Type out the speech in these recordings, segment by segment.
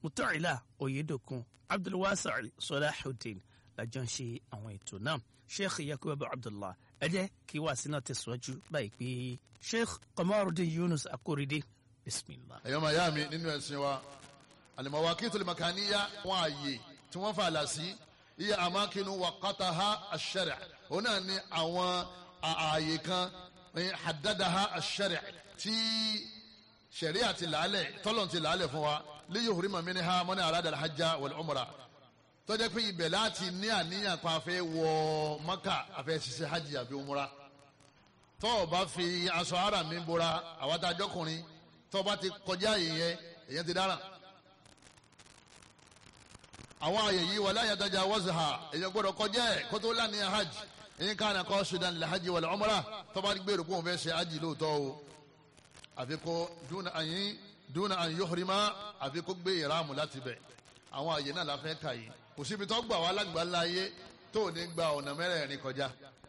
mutọ́ìlà oyedokun abdulwasari sọláhùdín lájọ ń ṣe àwọn ètò náà sheikh yakubu abdullah ẹ jẹ́ kí wàásù náà tẹ̀síwájú báyìí pé sheikh kọmọrùdín yunus akoride bisimilah. ẹ̀yọ́ máa yá mi nínú ẹ̀sìn wa al-mawaqitul makaniyya wọn àyè tí wọ́n fà là sí iye amakinu waqataha ash-shari' òun náà ní àwọn ààyè kan haddadaha ash-shari' tí sẹ̀ríà ti làálẹ̀ tọ́lọ̀ ti làálẹ̀ fún wa li yuhrima minha man arada al-hajja wal-umra tọ́jà pé ibẹ̀ láti ní àníyàn pa afẹ́ wọ maka afẹ́ ṣiṣẹ́ hajj àbí umra tọ́ ọ bá fi aṣọ ara mi bora àwọn adájọ́kùnrin tọ́ ọ bá ti kọjá ìyẹn èyàn ti dáràn àwọn àyè yìí wala yatajawazaha èyàn gbọ́dọ̀ kọjá ẹ̀ kó tó lánìyàn hajj èyí ká nà kọ́ sudan lil hajj wal umra tọ́ bá gbèrò kó wọn fẹ́ ṣe hajj lóòótọ́ o àfi kó dúnà àyín dúnà àyín yuhrima àfi kó gbé ìráàmù láti bẹ̀ àwọn àyè náà la fẹ́ kà yìí kò síbi tó gbà wá lágbàlá ayé tó ò ní gba ọ̀nà mẹ́rẹ̀ẹ̀rin kọjá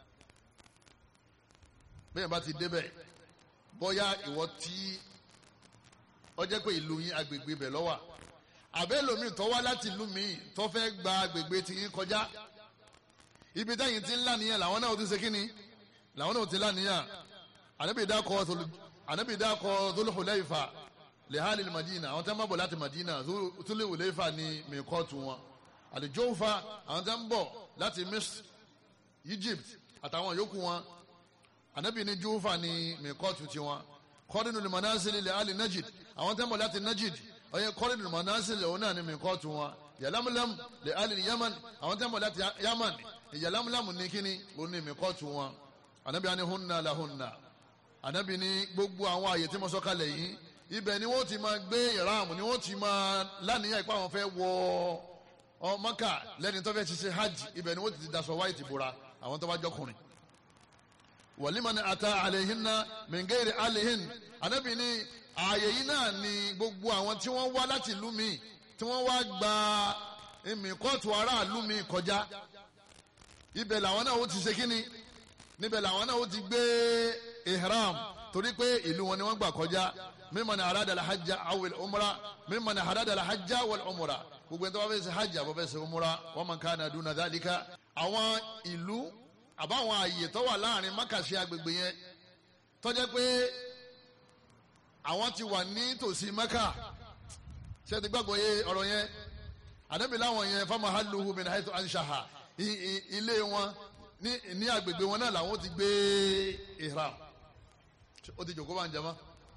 bẹ́ẹ̀ bá ti débẹ̀ bóyá ìwọ tí ó jẹ́ pé ìlú yín agbègbè bẹ̀ lọ́wà àbẹ́ lomi tó wá láti ìlú mi tó fẹ́ gba agbègbè tí yín kọjá ibi táyìn ti ń lánìyàn làwọn náà ti ṣe kíni làwọn náà ti lánìyàn ànábì dákọ̀ ànábì dákọ̀ Dhul Hulayfa lehali madina àwọn tẹ́ ń bọ̀ láti madina Dhul Hulayfa ní mìkọ́tù wọn àlìjọ́fà àwọn tẹ́ ń bọ̀ láti Misr Egypt àtàwọn yòókù wọn ànábì ní júfà ní mìkọ́tù tiwọn kọ́dínú lè manásílì lè alì najid àwọn tẹ́ ń bọ̀ láti najid ọyẹ kọ́dínú lè manásílì òun náà ní mìkọ́tù wọn yàlámúlám lè alì yaman àwọn tẹ́ ń bọ̀ láti yaman yàlámúlám ní kíní òun ní mìkọ́tù wọn ànábì ní hunna la hunna ànábì ní gbogbo àwọn àyè tí mo sọ kalẹ̀ yìí ibẹ̀ ni wọ́n ti máa gbé ìráàmù ni wọ́n ti máa lánìyàn ipá wọn fẹ́ wọ ọ Mákà lẹ́ni tó fẹ́ ṣiṣẹ́ hajj ibẹ̀ ni wọ́n ti daṣọ wáìtì bora àwọn tó bá jọkùnrin wàlímọ̀ ni ata àlèhínná mìngẹ́rì àlèhín ànábì ní ààyè yìí náà ni gbogbo àwọn tí wọ́n wá láti ìlú mi tí wọ́n wá gba ìmìkọ́tù aráàlú mi kọjá ibẹ̀ làwọn náà ó ti ṣe kínni níbẹ̀ làwọn náà ó ti gbé ihram torí pé ìlú wọn ni wọ́n gbà kọjá mímọ̀ ní arada la hajja awil umra mímọ̀ ní arada la hajja wal umra gbogbo ẹni tó bá fẹ́ ṣe hajj àbọ̀ fẹ́ ṣe umra wa man kana duna dhalika àwọn ìlú àbáwọn àyè tó wà láàrin mákàṣe agbègbè yẹn tó jẹ́ pé àwọn ti wà ní tòsí mẹ́kà ṣé ti gbàgbọ́ yé ọ̀rọ̀ yẹn àdébí láwọn yẹn fama haluhu min haythu anshaha ilé wọn ní agbègbè wọn náà làwọn ti gbé ihram ó ti jòkó bá ń jẹ mọ́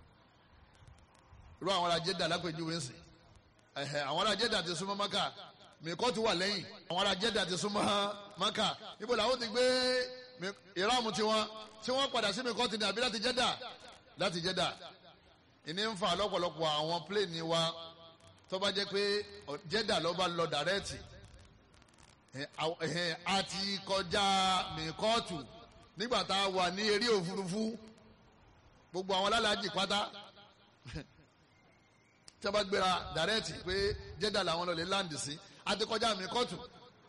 irú àwọn ará Jẹ́dà lápèjúwe ń sìn ẹ̀hẹ̀ àwọn ará Jẹ́dà ti súnmọ́ maka mìkọ́ ti wà lẹ́yìn àwọn ará Jẹ́dà ti súnmọ́ maka ibo làwọn ti gbé ìráàmù tiwọn tí wọ́n padà sí mìkọ́ ti ní àbí láti Jẹ́dà láti Jẹ́dà ìní ń fa lọ́pọ̀lọpọ̀ àwọn pléènì wa tó bá jẹ́ pé Jẹ́dà ló bá lọ dàrẹ́ẹ̀tì àti kọjá mìkọ́ọ̀tù nígbà tá a wà ní eré òfurufú gbogbo àwọn alálàájì pátá tí a bá gbéra dàrẹ́ẹ̀tì pé jẹ́dà làwọn lọ́ọ́ lè láǹdì sí àti kọjá mi kọ́tù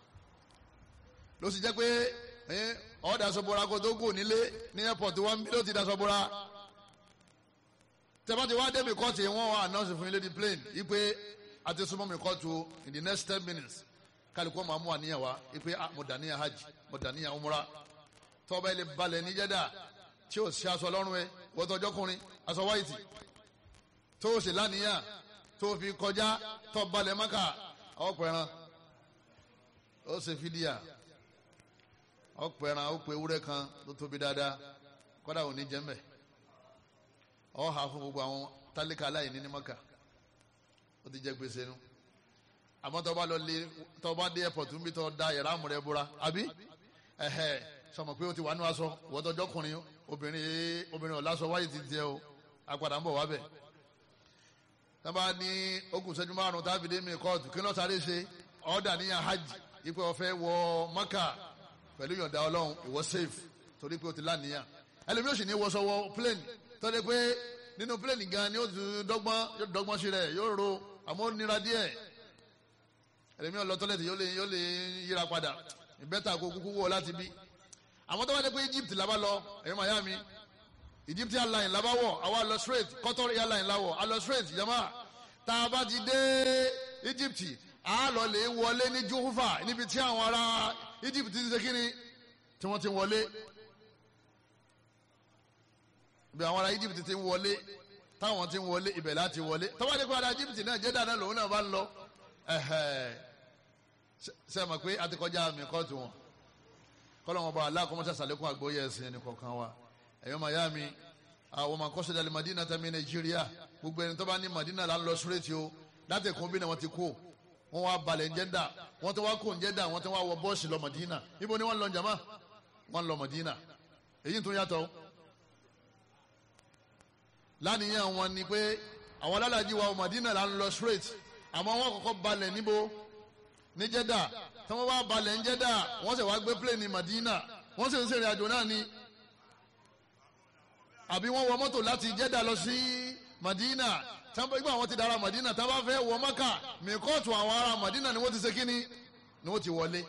ló sì jẹ́ pé ọ̀ dasọ̀bọ̀ra kó tó kù nílé ní airport wọn bí ló ti dasọ̀bọ̀ra tí a bá ti wá dé mi kọ́tù yẹn wọ́n wá announce fún ilé di plane yí pé a ti súnmọ́ mi kọ́tù in the next ten minutes kálukú máa mú àníyàn wá yí pé mo dàníyàn hajj mo dàníyàn umra tọ́ba ilé balẹ̀ ní jẹ́dà tí o ṣe aṣọ lọ́rùn ẹ wọ́n tọjọ́ kùnrin aṣọ wáìtì tó o ṣe lánìyàn tó o fi kọjá tó balẹ̀ mọ́kà ọ̀pẹ̀ràn ó ṣe fídíà ọ̀pẹ̀ràn ó pe ewúrẹ́ kan tó tóbi dáadáa kọ́dà ò ní jẹ́mbẹ̀ ọ̀ hà fún gbogbo àwọn tálíkà aláìní ní mọ́kà ó ti jẹ́ gbèsè nu àmọ́ tó bá lọ lé tó bá dé airport ń bí tó da yàrá àmúrẹ́ búra àbí ẹ̀hẹ́ sọmọ pé o ti wà nínú aṣọ wọ́tọ́jọ́ kùnrin obìnrin obìnrin ọ̀làṣọ wáyé ti jẹ o apadà ń bọ̀ wábẹ̀. tábà ní okùn sẹ́jú márùn-ún tábìlì dé mi kóòtù kí ló sáré ṣe ọ̀dà níyàn hajj ipò ọ̀fẹ́ wọ maka pẹ̀lú yọ̀ǹda ọlọ́run ìwọ safe torí pé o ti láníyàn ẹlòmíì òsì ní wọṣọ wọ plane tọ́lẹ̀ pé nínú plane gan ni ó ti dọ́gbọ́n yóò dọ́gbọ́n sí rẹ̀ yóò ro àmọ́ ó nira díẹ̀ ẹlòmíì ọ̀lọ́ tọ́lẹ̀tì yóò lè yóò lè yíra padà ìbẹ́ta kó kúkú wọ̀ láti bí àwọn tó bá dé pé Egypt la bá lọ ẹ̀yọ́ Miami Egypt airline la bá wọ̀ àwa lọ straight Qatar airline la wọ̀ a lọ straight yamma tá a bá ti dé Egypt a lọ lè wọlé ní Juhufa níbi tí àwọn ará Egypt ti ṣe kíni tí wọ́n ti wọlé bí àwọn ará Egypt ti ń wọlé táwọn ti ń wọlé ibẹ̀ láti wọlé tọ́wọ́ ní kó ará Egypt náà jẹ́ dáadáa lòun náà bá ń lọ ṣe mọ̀ pé a ti kọjá mi kóòtù wọn kọ́lọ́wọ́n bá aláàkọ́mọ́sá sàlékún àgbóyè ẹ̀sìn ẹni kọ̀ọ̀kan wa ẹ̀yọ́ mayami àwọn ọmọ akọ́ṣẹ́ dalẹ̀ Madina tàbí Nàìjíríà gbogbo ẹni tó bá ní Madina là ń lọ súrètì o láti ẹ̀kún bí náà wọ́n ti kó wọ́n wá balẹ̀ ń jẹ́dà wọ́n tó wá kó ń jẹ́dà wọ́n tó wá wọ bọ́ọ̀sì lọ Madina ibo ni wọ́n lọ jama wọ́n lọ Madina èyí tó yàtọ̀ lánìyàn wọn ni pé àwọn alálàájì wa Madina là ń lọ súrètì àmọ́ wọ́n kọ́kọ́ balẹ̀ níbo ní jẹ́dà tí wọ́n wá balẹ̀ ń jẹ́dà wọ́n sì wá gbé plane ní Madina wọ́n sì ń ṣèrìn àjò náà ni àbí wọ́n wọ mọ́tò láti jẹ́dà lọ sí Madina ìgbà wọn ti dára Madina tá a bá fẹ́ wọ Maka mìkọ́ọ̀tù àwọn ará Madina ni wọ́n ti ṣe kíni ni wọ́n ti wọlé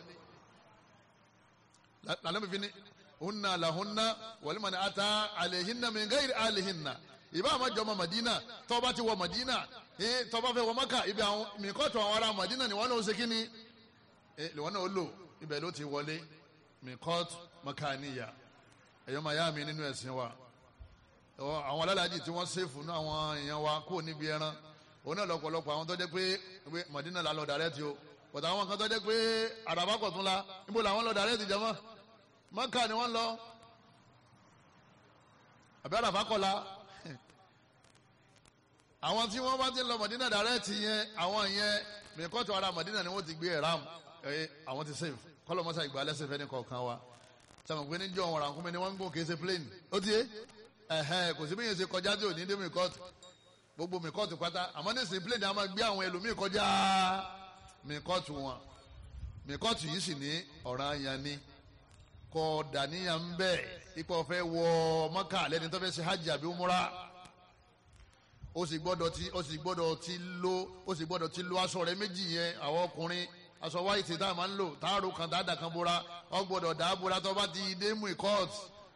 lànà bíbí ni hunna lahunna walimani ata alehinna min gairi alehinna ìbá àwọn jọmọ Madina tó bá ti wọ Madina tó bá fẹ́ wọ Maka ibi àwọn mìkọ́ọ̀tù àwọn ará Madina ni wọ́n náà ṣe kíni lèwọ́n náà ó lò ibẹ̀ ló ti wọlé mìkọ́ọ̀tù makaniya ẹ̀yọ́ mayami nínú ẹ̀sìn wa àwọn alálàájì tí wọ́n ṣèfù náà àwọn èèyàn wa kó níbi ẹran òun náà lọ́pọ̀lọpọ̀ àwọn tó jẹ́ pé Madina la lọ dàrẹ́tì o pọ̀tà àwọn kan tó jẹ́ pé àràbà kọ̀tún la níbo làwọn lọ dàrẹ́tì jẹ́mọ́ Maka ni wọ́n lọ àbí àràbà kọ̀ la àwọn tí wọ́n bá ti lọ Madina dàrẹ́tì yẹn àwọn yẹn mìkọ́tù ara Madina ni wọ́n ti gbé ẹ̀rám àwọn ti sèf kọ́lọ́mọ́sá ìgbà lẹ́sẹ̀ fẹ́ ní kọ̀ọ̀kan wa sọ̀rọ̀ pé níjọ́ wọn rànkúnmi ni wọ́n ń gùn kì í ṣe plane ó ti yé ẹhẹn kò sí bí yẹn ṣe kọjá tí ò ní dé mi kọ́ọ̀tù gbogbo mi kọ́ọ̀tù pátá àmọ́ ní ìsìn plane a máa gbé àwọn ẹlòmíì kọjá mi kọ́ọ̀tù wọn mi kọ́ọ̀tù yìí sì ní ọ̀ràn ayan ni kọ́ dàníyàn ń bẹ̀ ipò ọ̀fẹ́ wọ Mọ́kà lẹ́ni tó fẹ́ ṣe hajj àbí umura ó sì gbọ́dọ̀ ti ó sì gbọ́dọ̀ ti lo ó sì gbọ́dọ̀ ti lo aṣọ rẹ̀ méjì yẹn àwọn ọkùnrin aṣọ wáìtì tá a máa ń lò táàrò kan dáadáa kan bóra ọ gbọ́dọ̀ dáa bóra tó bá ti dé mú ìkọ́ọ̀tù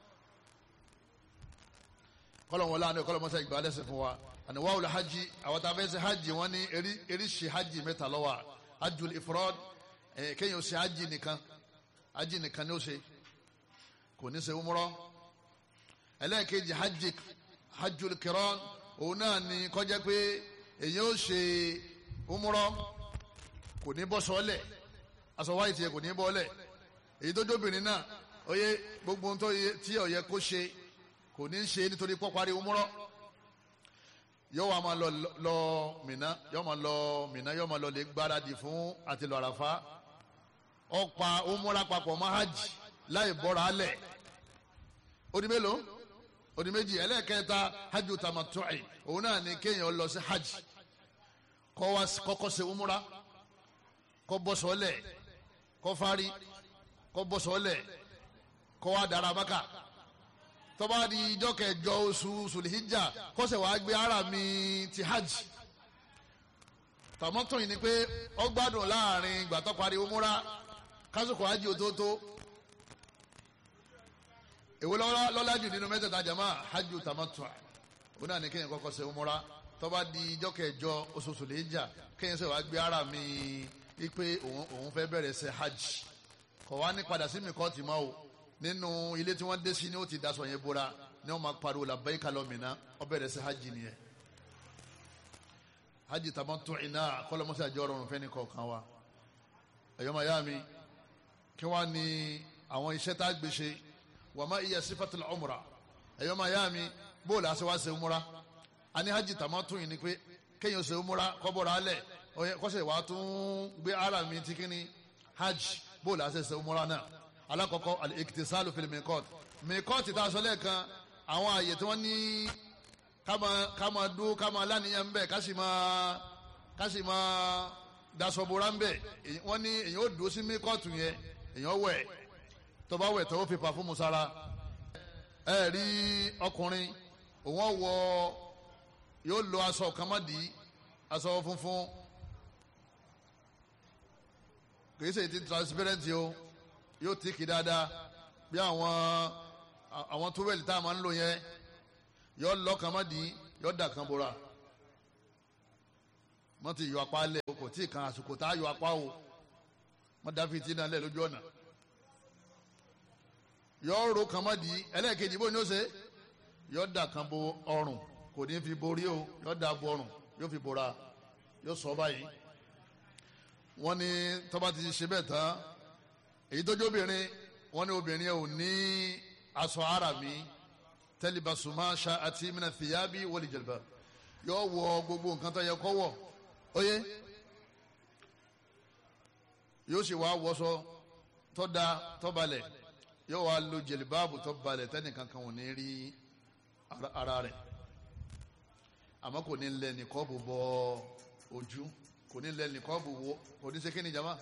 kọlọ̀ wọn lánàá kọlọ̀ mọ́sá ìgbà lẹ́sẹ̀ fún wa àníwá wòlé hajj àwọn tá a fẹ́ ṣe hajj wọn ní eríṣi hajj mẹ́ta ló wà hajjul ifrad kéèyàn ṣe hajj nìkan hajj nìkan ni ó ṣe kò ní ṣe umrọ ẹlẹ́ẹ̀kejì hajj hajjul kiran òun náà ni kọjá pé èyàn ó ṣe umrọ kò ní bọ́ sọ́lẹ̀ aṣọ wáyé tiẹ̀ kò ní bọ́ lẹ̀ èyí tó jóbìnrin náà ó yẹ gbogbo ohun tí ó yẹ kó ṣe kò ní í ṣe nítorí pọ́parí umúrọ́ yóò wá máa lọ lọ Mínà yóò máa lọ Mínà yóò máa lọ lè gbáradì fún àti lọ Àràfá ọ̀pá umúrọ́ papọ̀ mọ́ hajj láì bọ́ra alẹ̀ odi mélòó odi méjì ẹlẹ́ẹ̀kẹta hajj tamattu'i òun náà ní kéèyàn lọ sí hajj kọ́ wá kọ́kọ́ ṣe umúrọ́ kọ́ bọ́ sọ́lẹ̀ kọ́ fárí kọ́ bọ́ sọ́lẹ̀ kọ́ wá dára bákà tọ́ba di ijọ́ kẹjọ oṣù sùlìhíjà kọ́sẹ̀ wàá gbé ara mi ti hajj tàmọ́tò yìí ni pé ó gbádùn láàrin ìgbà tó parí umura kásìkò hajj òtótó èwo lọ́lá jù nínú mẹ́tẹ̀ẹ̀ta jama hajj tàmọ́tò òun náà ní kéèyàn kọ́kọ́ ṣe umura tọ́ba di ijọ́ kẹjọ oṣù sùlìhíjà kéèyàn sẹ̀ wàá gbé ara mi ipe òun fẹ́ bẹ̀rẹ̀ ṣe hajj kọ̀ wá ní padà sí mi kọ́ tì máa o nínú ilé tí wọ́n dé sí ni ó ti daṣọ yẹn bóra ni wọ́n máa pariwo labbaika lọ́mìnà ó bẹ̀rẹ̀ sí hajj nìyẹn hajj tamattu iná kọ́lọ́mọ́sí àjọ ọ̀rọ̀ fẹ́ni kọ̀ọ̀kan wa ẹ̀yọ́ máa yá mi kí wọ́n ní àwọn iṣẹ́ tá a gbé ṣe wa ma iya sifatul umra ẹ̀yọ́ máa yá mi bóòlù àṣẹ wá ṣe umra a ní hajj tamattu yìí ni pé kéèyàn ṣe umra kọ́bọ̀rọ̀ alẹ̀ kọ́sẹ̀ wàá tún gbé ara mi ti kíni hajj bóòlù àṣẹ ṣe umra náà alakọkọ al-iktisalu fil mikot mikot ta sọ lẹ́ẹ̀kan àwọn àyè tí wọ́n ní kama kama dún kama lánìyàn bẹ́ẹ̀ kásì máa kásì máa dasọ̀bọ̀ra ń bẹ̀ wọ́n ní èyàn ó dúró sí mikot yẹn èyàn wẹ̀ tó bá wẹ̀ tó ó fi pàfúmù sára ẹ rí ọkùnrin òun wọ yóò lo aṣọ kàmádì aṣọ funfun kì í ṣe ti transparent o yóò tìkì dáadáa bí àwọn àwọn túwẹ̀lì tá a máa ń lò yẹn yóò lọ́kàn má di yóò dà kan bora wọ́n ti yọ apá lẹ̀ o kò tí ì kan àsìkò tá a yọ apá o wọ́n dá fìtí náà lẹ̀ lójú ọ̀nà yọ ro kan mọ́ di ẹlẹ́ẹ̀kejì bó ni ó ṣe yọ dà kan bo ọrùn kò ní fi borí o yọ dà bo ọrùn yóò fi bora yóò sọ báyìí wọ́n ní tọ́ba ti ṣe bẹ́ẹ̀ tán èyí tó jẹ́ obìnrin wọ́n ní obìnrin yẹn ò ní aṣọ ara mi tẹlifasuma ṣa àti mina fìyàbí wọlé jẹlẹbà yóò wọ gbogbo nǹkan tó yẹ kó wọ oyé yóò sì wá wọṣọ tó da tó balẹ̀ yóò wá lo jẹlẹbàbù tó balẹ̀ tẹnìkan kan ò ní rí ara rẹ̀ àmọ́ kò ní lẹ nìkọ́ọ̀bù bọ ojú kò ní lẹ nìkọ́ọ̀bù wo kò ní ṣe kí ni jama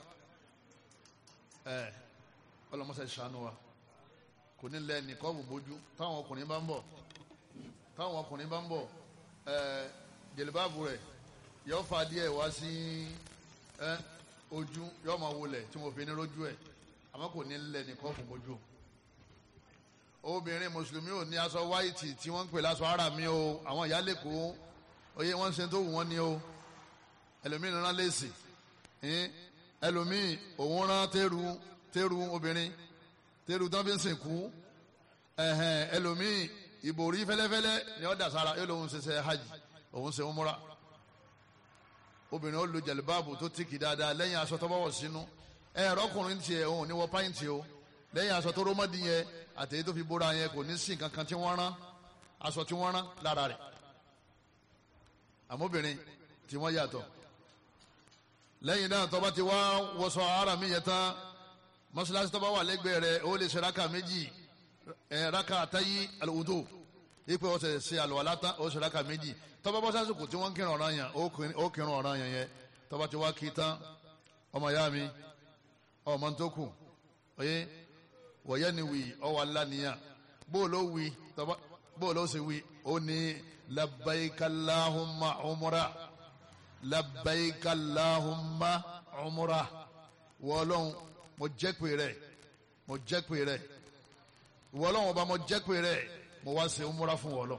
ẹ ọlọmọṣẹ ṣàánú wa kò ní lẹ nìkọ́ọ̀bù bójú táwọn ọkùnrin bá ń bọ̀ táwọn ọkùnrin bá ń bọ̀ ẹ jẹlẹbàbù rẹ̀ yóò fa díẹ̀ wá sí ẹ ojú yóò máa wọlẹ̀ tí mo fi ní lójú ẹ̀ àmọ́ kò ní lẹ nìkọ́ọ̀bù bójú obìnrin mùsùlùmí ò ní aṣọ wáìtì tí wọ́n ń pè láṣọ ara mi o àwọn ìyá lẹ́kọ̀ọ́ oyè wọ́n ń ṣe tó wù wọ́n ní o ẹlòmíì rán léèsì ẹlòmíì òun rán tẹ́rù tẹ́rù obìnrin tẹ́rù tán fi ń sìnkú ẹlòmíì ìbòrí fẹ́lẹ́fẹ́lẹ́ ni ó dà sára yóò lóun ṣiṣẹ́ hajj òun ṣe umura obìnrin ó lo jẹ̀lúbáàbù tó tìkì dáadáa lẹ́yìn aṣọ tó bá wọ̀ sínú ẹ̀rọ ọkùnrin tiẹ̀ òun ò ní wọ páìntì o lẹ́yìn aṣọ tó rómọ́dì yẹn àtẹ̀yẹ tó fi bóra yẹn kò ní sí nǹkan kan tí wọ́n rán aṣọ tí wọ́n rán lára rẹ̀ àmóbìnrin tí wọ́n yàtọ̀ lẹ́yìn náà tó bá ti wá wọṣọ ara mi yẹn tán mọ́ṣáláṣí tó bá wà lẹ́gbẹ̀ẹ́ rẹ̀ ó lè ṣe raka méjì ẹ̀ raka àtàyí àlùwùdó ipò ọ̀sẹ̀ ṣe àlùwàlá tán ó ṣe raka méjì tó bá bọ́ sásìkò tí wọ́n ń kírun ọ̀ràn yẹn ó kírun ọ̀ràn yẹn yẹn tó bá ti wá kí tán ọmọ ìyá mi ọmọ tó kù oyè wọ̀yẹ́ ni wì ọwọ́ aláníyàn bó ló wì bó ló sì wì ó ní labbaikallahumma umra labbaikallahumma umra wọ́ọ́lọ́hún mo jẹ́ pé rẹ̀ mo jẹ́ pé rẹ̀ wọ́ọ́lọ́hún ọba mo jẹ́ pé rẹ̀ mo wá ṣe umra fún wọ́ọ́lọ́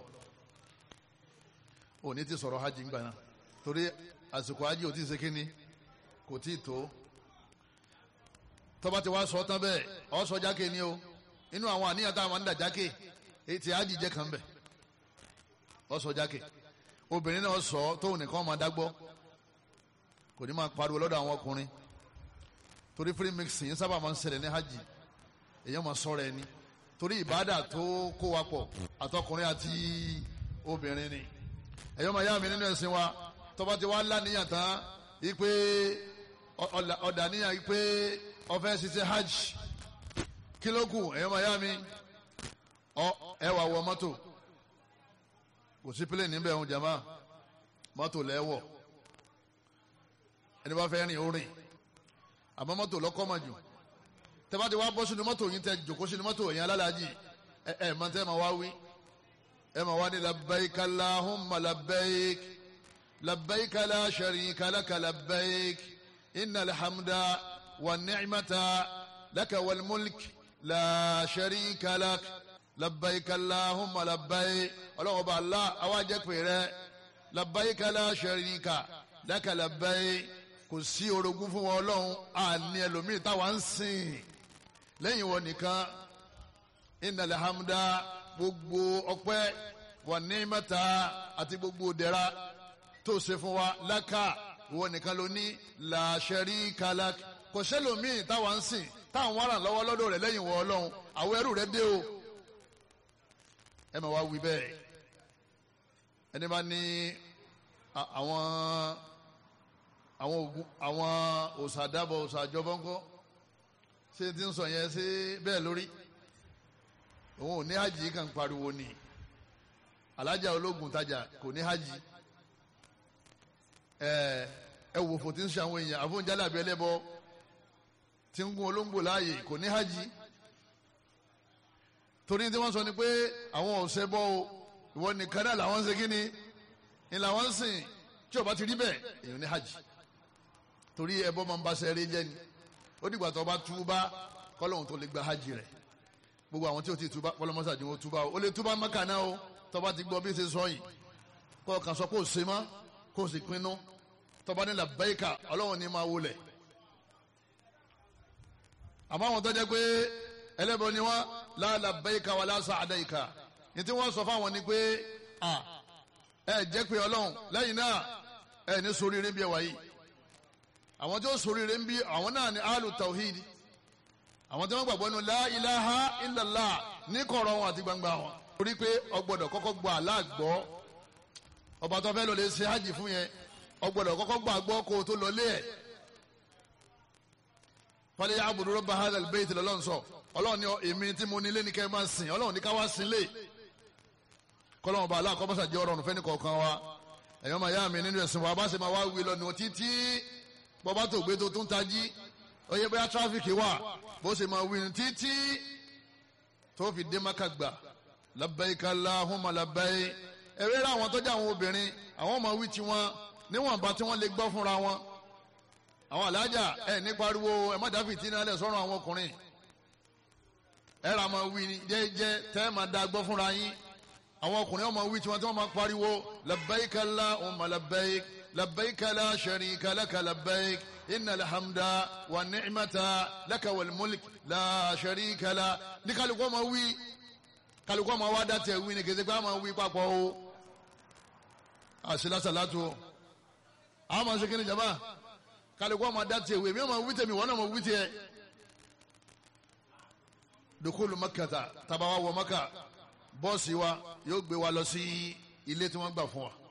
òní ti sọ̀rọ̀ hajj ńgbà náà torí àsìkò hajj ò tí ì ṣe kínní kò tí ì tó tọ́ba ti wá sọ tán bẹ́ẹ̀ ọ sọ jákè ni o inú àwọn àníyàn táwọn ń dà jákè etí àdìjẹ kan bẹ̀ ọ sọ jákè obìnrin náà sọ tóun nìkan máa dágbọ́ kò ní máa pariwo lọ́dọ̀ àwọn ọkùnrin torí free mixing yín sábà máa ń ṣẹlẹ̀ ní hajj èèyàn máa sọ̀rọ̀ ẹni torí ìbádà tó kó wa pọ̀ àtọkùnrin àti obìnrin ni èèyàn máa yá mi nínú ẹ̀sìn wa tọ́ba ti wá láníyàn tán yí pé ọ̀dà níyàn yí pé ọfẹ ṣiṣẹ́ hajj kílókù ẹyọ mayami ọ ẹ wà wọ mọ́tò kò sí pílẹ̀ níbẹ̀ ọ̀hún jama mọ́tò lẹ́wọ̀ ẹni bá fẹ́ rìn ó rìn àmọ́ mọ́tò lọ́kọ́ mà jù tẹ́bá ti wá bọ́ sínú mọ́tò yín tẹ́ jòkó sínú mọ́tò yẹn alálàájì ẹ ẹ mọ tẹ́ ma wá wí ẹ ma wá ní labbaik allahumma labbaik labbaik la sharika laka labbaik innal hamda. والنعمة لك والملك لا شريك لك لبيك اللهم لبيك ọlọ́run ọba allah awájẹ́ pèrè لبيك لا شريك لك لبيك kò sí orogún fún wọn ọlọ́run àní ẹlòmíì táwa ń sìn lẹ́yìn wọn nìkan innal hamda gbogbo ọpẹ́ wà ní mẹ́ta àti gbogbo dẹ̀ra tó ṣe fún wa lákà ìwọ nìkan ló ní la sharika lak kò sẹ́lòmíì táwa ń sìn táwọn wà ràn lọ́wọ́ lọ́dọ̀ rẹ̀ lẹ́yìn wọ ọlọ́run àwọn ẹrú rẹ̀ dé o ẹ máa wá wí bẹ́ẹ̀ ẹni bá ní àwọn àwọn ogun àwọn òsàdàbọ̀ òsàjọbọ̀ ńkọ́ ṣé ti ń sọ yẹn ṣé bẹ́ẹ̀ lórí òun ò ní hajj kan pariwo ni alájà ológun tajà kò ní hajj ẹ ẹ wò fò tí ń ṣe àwọn èèyàn àfọ̀njálẹ̀ àbí ẹlẹ́bọ tí ń gún olóńgbò láàyè kò ní hajj torí tí wọ́n sọ ni pé àwọn ọ̀sẹ̀ bọ́ o ìwọ nìkan náà làwọn ń ṣe kí ni ni làwọn ń sìn tí ó bá ti rí bẹ́ẹ̀ èèyàn ní hajj torí ẹbọ máa ń bá sẹ́ẹ̀rẹ́ jẹ́ ni ó dìgbà tó bá túbá kọ́lọ́hún tó lè gba hajj rẹ̀ gbogbo àwọn tí ó ti túbá kọ́lọ́mọ́sá ni wọ́n túbá o ó lè túbá mọ́kà náà o tó bá ti gbọ́ bí ṣe sọ yìí kọ́ ọ̀kan sọ kó o ṣe mọ́ kó o sì pinnu tọ́ba ní labbaika ọlọ́run ní máa wọlé àmọ́ àwọn tó jẹ́ pé ẹlẹ́bọ ni wọ́n la labbaika wala sa'daika ní tí wọ́n sọ fáwọn ni pé ẹ jẹ́ pé ọlọ́run lẹ́yìn náà ẹ ní soríire bí ẹ wáyé àwọn tí ó soríire ń bí àwọn náà ní alu tawhid àwọn tí wọ́n gbàgbọ́ nínú la ilaha illallah ní kọ̀rọ̀ wọn àti gbangba wọn. torí pé ọgbọ́dọ̀ kọ́kọ́ gba aláàgbọ́ ọba tó fẹ́ lọ lè ṣe hajj fún yẹn ọgbọ́dọ̀ kọ́kọ́ gba àgbọ́ kó o tó lọ lé ẹ̀. fọlẹ́ yà àbùdó rọ́bà hàlẹ́ bẹ́ẹ̀ tí lọ́lọ́run sọ ọlọ́run ní èmi tí mo nílé ní kẹ́ ẹ máa sìn ọlọ́run ní ká wá sìn lé kọ́lọ́run bá aláàkọ́ bá ṣàjẹ́ ọ̀rọ̀ ọ̀nùfẹ́ ní kọ̀ọ̀kan wa ẹ̀yọ́ máa yá mi nínú ẹ̀sìn wa bá ṣe máa wá wí lọ nù títí bọ́bá tó gbé tó tún tají oyè bóyá tráfíkì wà bó ṣe máa wí ní títí tó fi dé maka gbà labbaik Allahumma labbaik ẹ̀rẹ́ rẹ̀ àwọn tọ́jú àwọn obìnrin àwọn máa wí tiwọn níwọ̀nba tí wọ́n lè gbọ́ fúnra wọn àwọn alájà ẹ̀ ní pariwo ẹ̀ má dáfì tí náà lẹ̀ sọ́run àwọn ọkùnrin ẹ̀ rà máa wí jẹ́jẹ́ tẹ́ máa da gbọ́ fúnra yín àwọn ọkùnrin wọn máa wí tiwọn tí wọ́n máa pariwo labbaik Allahumma labbaik labbaik la sharika laka labbaik inna alhamda wa ni'mata laka wal mulk la sharika la ní kálukú máa wí kálukú máa wá dátẹ̀ wí ni kìsìkú máa wí papọ̀ o àṣìlá sàlátù o àwọn máa ṣe kí ni jama kálukú máa dátẹ̀ wí èmi máa wí tèmi wọ́n náà máa wí tiẹ̀ dukulu makata tabawa wọ maka bọ́ọ̀sì wa yóò gbé wa lọ sí ilé tí wọ́n gbà fún wa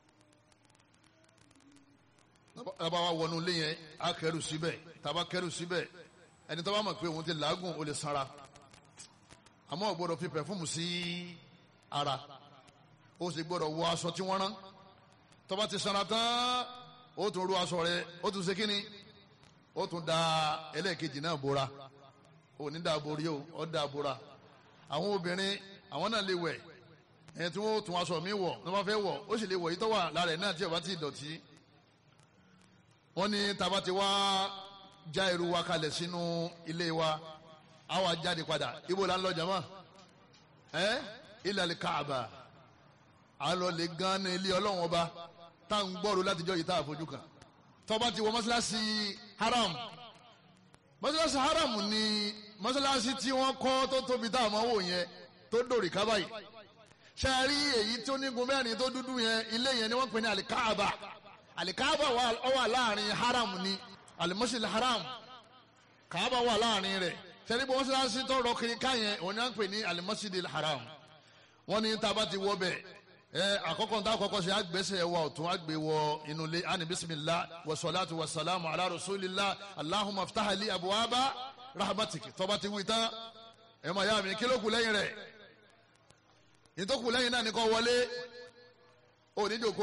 taba wa wọnú ilé yẹn a kẹrù síbẹ̀ taba kẹrù síbẹ̀ ẹni tó bá mọ̀ pé òun ti làágùn ó lè sanra àmọ́ ò gbọ́dọ̀ fi pẹ̀fúmù sí ara ó sì gbọ́dọ̀ wọ aṣọ tí wọ́n rán tó bá ti sanra tán ó tún ru aṣọ rẹ̀ ó tún ṣe kíni ó tún da ẹlẹ́ẹ̀kejì náà bora ó ní da borí o ó da bora àwọn obìnrin àwọn náà lè wẹ̀ ẹni tí wọ́n tún aṣọ mi wọ̀ ní wọ́n fẹ́ wọ̀ ó sì lè wọ̀ yìí tó wà lára ẹ̀ náà tí ó bá ti dọ̀tí wọ́n ní taba ti wá já irú wa kalẹ̀ sínú ilé wa a wá jáde padà ibo la ń lọ jama ẹ ilal Kaaba a lọ lè gan ní ilé ọlọ́run ọba tá à ń gbọ́rò látijọ́ yìí tá a fojú kan tọ́ba ti wọ mọ́sálásí haram mọ́sálásí haram ni mọ́sálásí tí wọ́n kọ́ tó tóbi tá a máa wò yẹn tó dòrì ká báyìí ṣe rí èyí tó nígun mẹ́rin tó dúdú yẹn ilé yẹn ni wọ́n pè ní alikaaba alikaaba wà láàrin haram ni alimusil haram kaaba wà láàrin rẹ̀ sẹ́ni bí wọ́n ṣe láti tó rọ kiri ká yẹn òun ni wọ́n pè ní alimusil haram wọ́n ní tá a bá ti wọ bẹ̀ ẹ àkọ́kọ́ tá a kọ́kọ́ ṣe àgbẹ̀sẹ̀ wa ọ̀tún àgbẹ̀ wọ inú ilé ani bisimilah wa salatu wa salamu ala rasulillah allahumma ftahali abuwaba rahmatiki tọ́ba ti wí tán ẹ̀ máa yá mi kí ló kù lẹ́yìn rẹ̀ ìtòkù lẹ́yìn náà ni kò wọlé onídjoko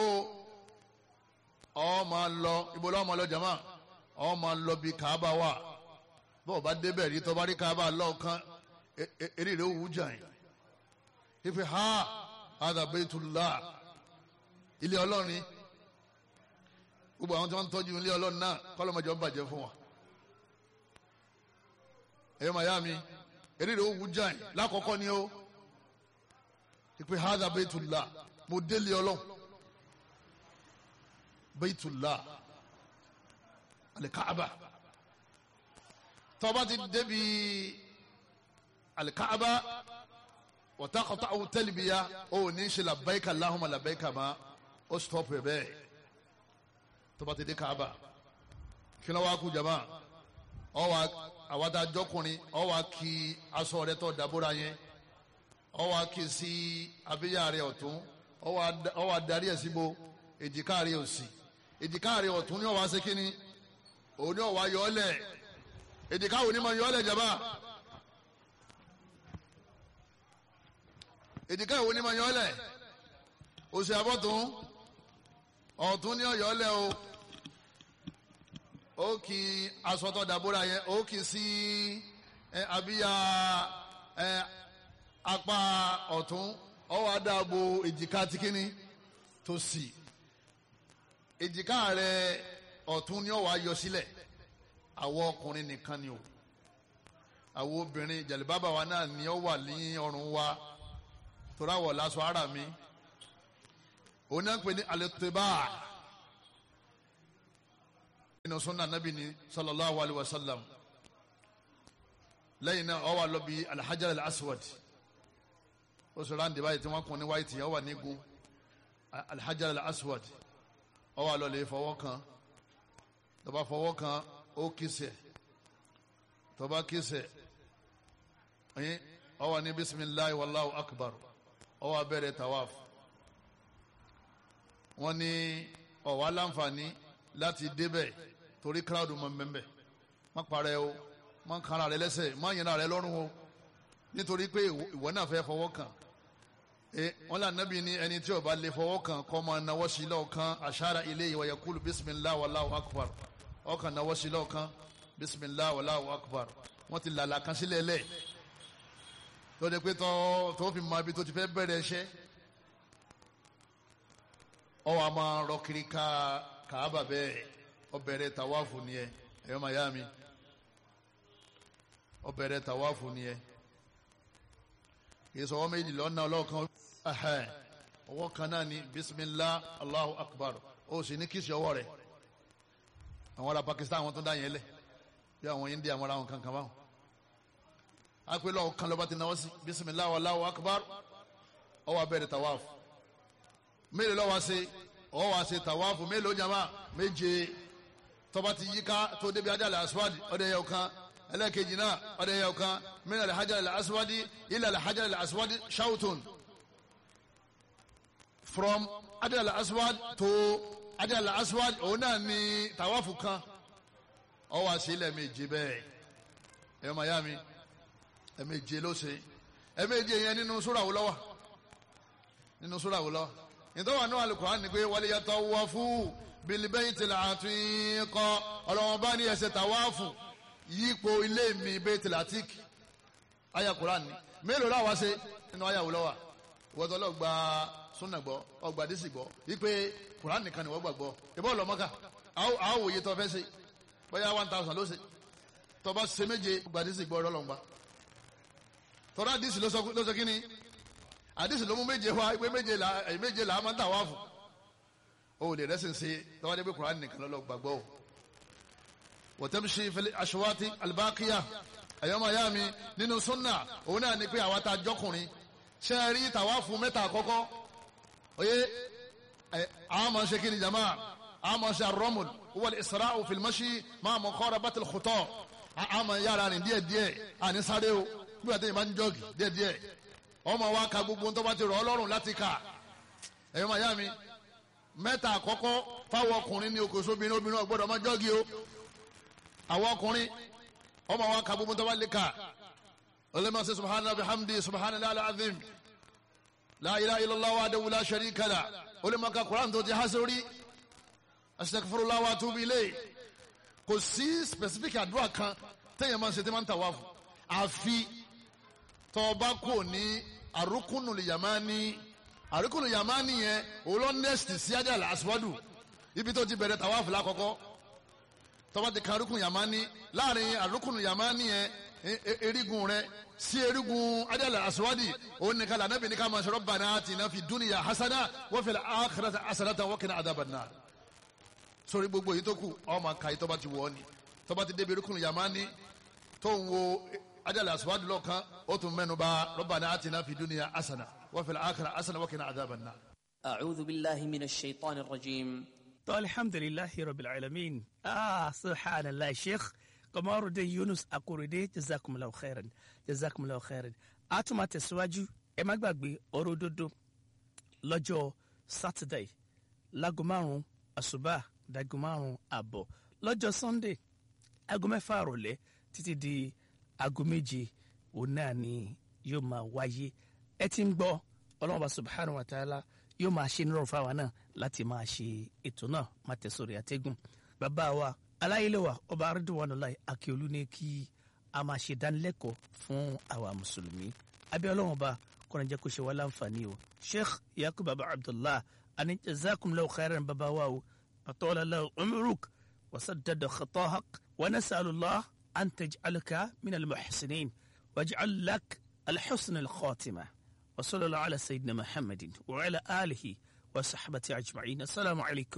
ọ máa lọ ibo lọ́wọ́ máa lọ jama ọ máa lọ bí kaaba wà bọ́ọ̀ bá débẹ̀ rí tọ́ bá rí kaaba lọ́ọ̀kan eré rẹ̀ òwú jà yín ife ha hadha baytullah ilé ọlọ́rin gbogbo àwọn tí wọ́n ń tọ́jú ilé ọlọ́rin náà kọ́lọ́mọjọ́ ń bàjẹ́ fún wa ẹ̀yọ́ màyá mi eré rẹ̀ òwú jà yín lákọ̀ọ́kọ́ ni ó ipe hadha baytullah mo délé ọlọ́run baytullah alikaaba tọba ti débi alikaaba wọ́tàkọ́tà àwọn tẹ́lifíya ó ní ṣe labbaika Allahumma labbaika ma ó stop ẹ̀ bẹ́ẹ̀ tọba ti dé kaaba kí ló wá kú jama ọ wá àwọn adájọ́kùnrin ọ wá kí aṣọ rẹ tó dàbúrà yẹn ọ wá kí sí abíyá rẹ ọ̀tún ọ wá darí ẹ̀ síbo èjìká rẹ òsì èjìká rẹ ọ̀tún ni ọ wá ṣe kínní òun ni ọ wá yọ ọ lẹ̀ èjìká òní ma yọ ọ lẹ̀ jaba èjìká òní ma yọ ọ lẹ̀ òsì àbọ̀tún ọ̀tún ni ọ yọ ọ lẹ̀ o ó kì í aṣọ tó dàbúrà yẹn ó kì í sí abíyá ẹ apá ọ̀tún ọwọ́ adáàbò èjìká tí kíní tó sì èjìká rẹ ọ̀tún ni ọwọ́ ayọ sílẹ̀ àwọ ọkùnrin nìkan ni o àwọ obìnrin jàlíbábà wa náà ni ọ wà ní ọrùn wa torí àwọ̀ lásọ ara mi òun náà ń pè ní alẹ́tẹ̀bá nínú sunna nabi ni sallallahu alayhi wa sallam lẹ́yìn náà ó wá lọ bí alhajar al-aswad ó sọ ráńdì báyìí tí wọ́n kún ní wáìtì ó wà nígun alhajar al-aswad ó wá lọ lè fọwọ́ kan tó bá fọwọ́ kan ó kìsẹ̀ tó bá kìsẹ̀ ẹ̀yìn ó wá ní bisimilahi wallahu akbar ó wá bẹ̀rẹ̀ tawaf wọ́n ní ó wá láǹfààní láti débẹ̀ torí kíláàdù mọ̀ mbẹ́mbẹ́ má parẹ́ o má kára rẹ lẹ́sẹ̀ má yẹn rẹ lọ́rùn o nítorí pé ìwọ náà fẹ́ fọwọ́ kàn wọn là nábì ní ẹni tí ó bá lè fọwọ́ kàn kọ́ máa nawọ́ sí lọ́ọ̀kan àṣàrà ilé ìwà yakulu bisimilah wàláhu akbar ọkàn nawọ́ sí lọ́ọ̀kan bisimilah wàláhu akbar wọ́n ti làlà kan sílẹ̀ lẹ̀ lọ́dẹ pé tó fi máa bí tó ti fẹ́ bẹ̀rẹ̀ ẹṣẹ́ ọ wà máa rọ kiri ká kàábà bẹ́ẹ̀ ọ bẹ̀rẹ̀ tàwáfù nìyẹn ẹ̀yọ́ màá yá mi ọ bẹ̀rẹ̀ tàwáfù nìyẹn kì í sọ ọwọ́ méjì lọ́nà ọlọ́kan ọwọ́ kan náà ni bisimilah allahu akbar ó sì ní kìsì ọwọ́ rẹ̀ àwọn ará pakistan àwọn tó dá yẹn lẹ̀ bí àwọn india àwọn ará wọn kankan báwọn akpẹ́lẹ́ ọ̀kan lọ́ba ti náwó sí bisimilah allahu akbar ó wá bẹ̀rẹ̀ tàwáfù mélòó lọ́wọ́ ṣe ó wá ṣe tàwáfù mélòó jama méje tọ́ba ti yíká tó débi ajáde aswadi ọ̀dẹ̀ yẹ ọ̀kan ẹlẹ́kejì náà ọ̀dẹ̀ yẹ ọ̀kan min al-hajar al-aswadi ila al-hajar al-aswadi shawtun from hajar al-aswad to hajar al-aswad òun náà ni tàwáfù kan ó wá sí ilẹ̀ méje bẹ́ẹ̀ ẹ̀ ọmọ ya mi ẹ̀ méje ló ṣe ẹ̀ méje yẹn nínú súrà wo ló wà nínú súrà wo ló wà nítorí wọn náà Al-Qur'an ni pé wal yatawafu bil baytil atiq ọlọ́wọ́n bá ní ẹsẹ̀ tàwáfù yípo ilé mi baitul atiq aya Qur'an ni mélòó la wá ṣe nínú aya wò lọ́wọ́ ìwọ́tọ́ lọ gba súnà gbọ́ ọgbà dísì gbọ́ wípé Qur'an nìkan ni wọ́n gbàgbọ́ ìbọn lọ́mọ́ká àwọn òye tó fẹ́ ṣe bóyá one thousand ló ṣe tó bá ṣe méje ọgbà dísì gbọ́ ọlọ́lọ́ngbà tọ́lá dísì ló sọ kí ni àdísì ló mú méje wá pé méje là méje là á máa ń tà wá fún o lè rẹ́sìn sí tọ́wádé pé Kùránì nìkan lọ́lọ́ gbàgbọ́ o wọ́tẹ́mṣe fẹlẹ́ aṣọwátì albákíyà ẹ̀yọ́mọ̀ ayá mi nínú súnà òun náà ni pé àwa ta jọkùnrin ṣe é rí tàwa fún mẹ́ta àkọ́kọ́ oyè àwọn máa ń ṣe kíni jama àwọn máa ń ṣe arọ́mùl wọ́n isra'u fil mashi máa mọ̀ kọ́ra bàtìl kùtọ́ àwọn máa yára rìn díẹ̀díẹ̀ àní sáré o bí wàá tẹ̀yìn máa ń jọ́gì díẹ̀díẹ̀ ọmọ wa ka gbogbo tó bá ti rọ̀ ọlọ́run láti kà ẹ̀yọ́ màyá mi mẹ́ta àkọ́kọ́ fáwọn ọkùnrin ní okòó sóbìnrin obìnrin ọgbọ́dọ̀ máa jọ́gì o àwọn ọkùnrin ọmọ wa ka gbogbo tó bá lè kà ọlẹ́mọ̀ sí subhanahu wa bihamdi subhanahu wa azim la ilaha illallah wahdahu la sharika lah olẹ́mọ̀ ka quran tó ti há sórí astaghfirullah wa atubu ilayh kò sí specific àdúrà kan téèyàn máa ń ṣe tí máa ń tà wá fún àfi tọba kò ní àrùkùnù yamani àrùkùnù yamani yẹn òwúrọ̀ next sí ajala aswadu ibi tó ti bẹ̀rẹ̀ tàwáfù lákọ́kọ́ tọba ti kan àrùkùnù yamani láàrin àrùkùnù yamani yẹn erigun rẹ sí erigun ajala aswadi òun nìkan lànà bí nìkan máa ṣe rabbana atina fi dunya hasana wa fil akhirati hasanatan wa qina adhaban nar sórí gbogbo yìí tó kù ọmọ kàyí tọba ti wọ̀ ọ́ ni tọba ti débi àrùkùnù yamani tó ń wo ajala aswadu lọ kan o tún mẹ́nu bà rabbana atina fi dunya asana wa fil akhirati asana wa qina adhaban nar. أعوذ بالله من الشيطان الرجيم alhamdulilahi rabbil alamin ah subhanallah sheikh Kamaruddin Yunus Akorede jazakumullahu khairan jazakumullahu khairan a tún máa tẹ̀síwájú ẹ má gbàgbé ọ̀rọ̀ òdodo lọ́jọ́ saturday láago márùn-ún àṣùbà dáago márùn-ún àbọ̀ lọ́jọ́ sunday aago mẹ́fà àrọ̀lẹ́ títí di aago méje òun náà ni yóò máa wáyé ẹ ti ń gbọ́ ọlọ́run bá subhanahu wa ta'ala yóò máa ṣe nírọ̀rùn fáwa náà láti máa ṣe ètò náà máa tẹ̀sọ̀rọ̀ àtẹ́gùn bàbá wa aláyélẹ́wà ọba arúndùwọ̀nùláì akíolú ní kí a máa ṣe dánilẹ́kọ̀ọ́ fún àwa mùsùlùmí abẹ́ ọlọ́run ọba kọ́ni jẹ́ kó ṣe wá láǹfààní o sheikh yakub baba abdullah ani jazakumullahu khairan baba wa o atọ́lá lahu umruk wasaddada khatahak wa nasalullah an taj'alaka min al-muhsinin waj'al lak al-husn al-khatima wa sallallahu ala sayyidina muhammadin wa ala alihi wa sahbati ajma'in assalamu alaikum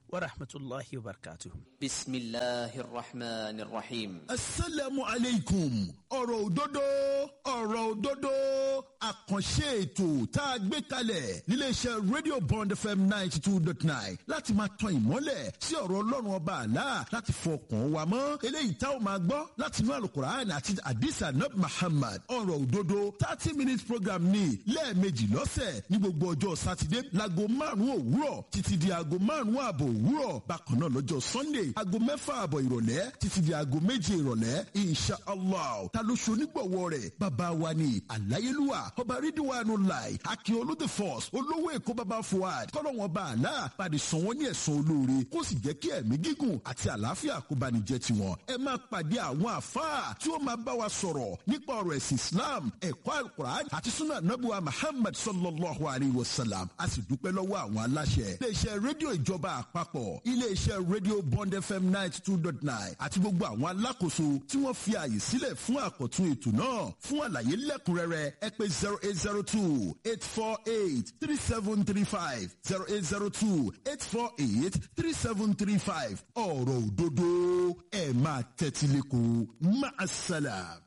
wa rahmatulahi wa barakatuh. بسم الله الرحمن الرحيم asalaamu aleykum ọ̀rọ̀ òdodo ọ̀rọ̀ òdodo àkànṣe ètò tá a gbé kalẹ̀ níléeṣẹ́ radio bond fm ninety two dot nine láti máa tan ìmọ́lẹ̀ sí ọ̀rọ̀ ọlọ́run ọba àlá láti fọkàn wa mọ́ eléyìí tá ò máa gbọ́ láti inú alukur'an àti adisa nab muhammad ọ̀rọ̀ òdodo thirty minutes program ní lẹ́ẹ̀mejì lọ́sẹ̀ ní gbogbo ọjọ́ sátidé láago márùn-ún òwúrọ̀ títí di aago márùn-ún ààbọ̀ òwúrọ̀ bákan náà lọ́jọ́ sunday aago mẹ́fà ààbọ̀ ìrọ̀lẹ́ títí di aago méje ìrọ̀lẹ́ insha allah ta ló ṣe onígbọ̀wọ́ rẹ̀ bàbá wa ni aláyélúwà ọba rídíwánu láì akíọlù the force olówó èkó bàbá fuad kọ́lọ́wọ́n bá àlá pàdé san wọ́n ní ẹ̀san olóore kó sì jẹ́ kí ẹ̀mí gígùn àti àlàáfíà kó bá ní jẹ́ tiwọn ẹ máa pàdé àwọn àfáà tí ó máa bá wa sọ̀rọ̀ nípa ọ̀rọ̀ ẹ̀sìn islam ẹ̀kọ́ alukur'an àti sunnah nabuwa muhammad sallallahu alayhi wa sallam a sì dúpẹ́ lọ́wọ́ àwọn aláṣẹ iléeṣẹ́ rédíò ìjọba àpapọ̀ iléeṣẹ́ rédíò bond fm ninety two dot nine àti gbogbo àwọn alákòóso tí wọ́n fi ààyè sílẹ̀ fún àkọ́tún ètò náà fún àlàyé lẹ́kùnrẹ́rẹ́ ẹ pé zero eight zero two eight four eight three seven three five zero eight zero two eight four eight three seven three five ọ̀rọ̀ òdodo ẹ̀ máa tẹ́tí lẹ́kọ̀ọ́ máa ṣàlàyé.